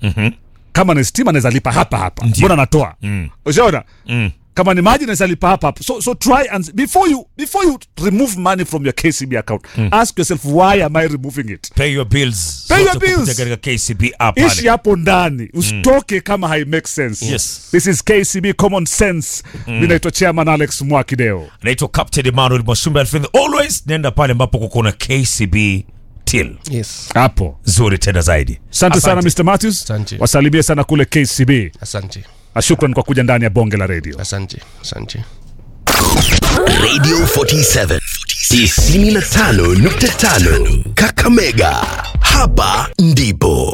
kama ni stima naweza lipa hapa hapa mbona natoa Mm. ushaona Mm. kama ni maji naweza lipa hapa hapa so, so try and before you before you remove money from your kcb account ask yourself why am i removing it Pay your bills. Pay your Zote kupitia bills. katika KCB app ishi pale. hapo ndani usitoke kama hai make sense Yes. this is kcb common sense mi naitwa chairman alex mwakideo Naitwa Captain Emmanuel Mwashumbe Alfred. Always nenda pale ambapo kuko na KCB till. Yes. hapo Nzuri tena zaidi. asante sana mr matthews Asante. wasalimie sana kule kcb Asante. na shukran kwa kuja ndani ya bonge la redio Asante. Asante. Radio 47 95.5 Kakamega. Hapa ndipo